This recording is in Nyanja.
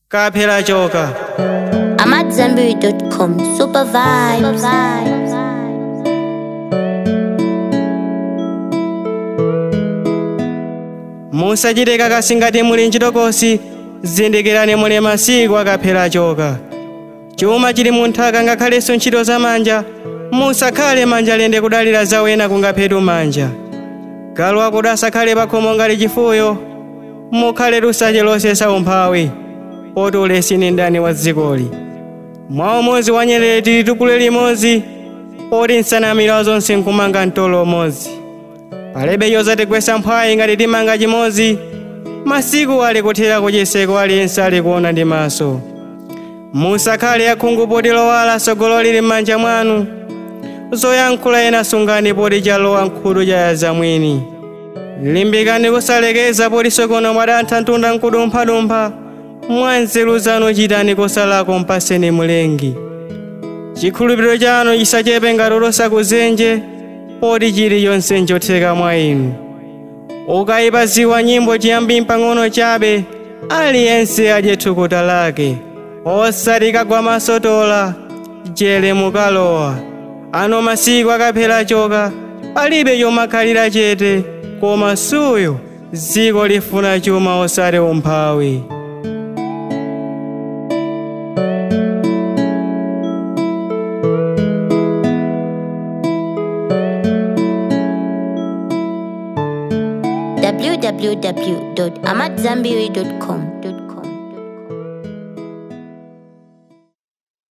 kaphela choka I'm at Zenberry.com. Super vibes. musachite kakasi ngati muli ntchitokosi zindikirani muli masiku akaphela choka chuma chili munthaka ngakhalenso ntchito zamanja musakhale manja lende kudalira zawena kungaphetu manja galu akuti asakhale pakhomo ngati chifuyo mukhale lusache losesa umphawi poti ulesi ni ndani wa dzikoli mwa umodzi wa nyerere tili tukule limodzi poti nsanamira zonse nkumanga mtolo umodzi palibe chozatigwesa mphwayi ngati timanga chimodzi masiku ali kuthera kucheseko aliyense ali kuona ndi maso musakhale akhungu poti lowala tsogolo lili m'manja mwanu zoyankhula ena sungani poti chalowa nkhutu chayaza mwini limbikani kusalekeza poti sokono mwadantha ntunda nkudumphadumpha mwa nzeru zanu chitani kosalako mpaseni mulengi chikhulupiriro chanu chisachepe ngati losakuzenje poti chiliyonse nchotheka mwa inu ukayipaziwa nyimbo chiyambi pang'ono chabe aliyense adye thukuta lake osati kagwa masotola jele mukalowa ano masiku akaphela choka palibe chomakhalira chete koma suyo dziko lifuna chuma osati umphawi www.amatzambiri.com.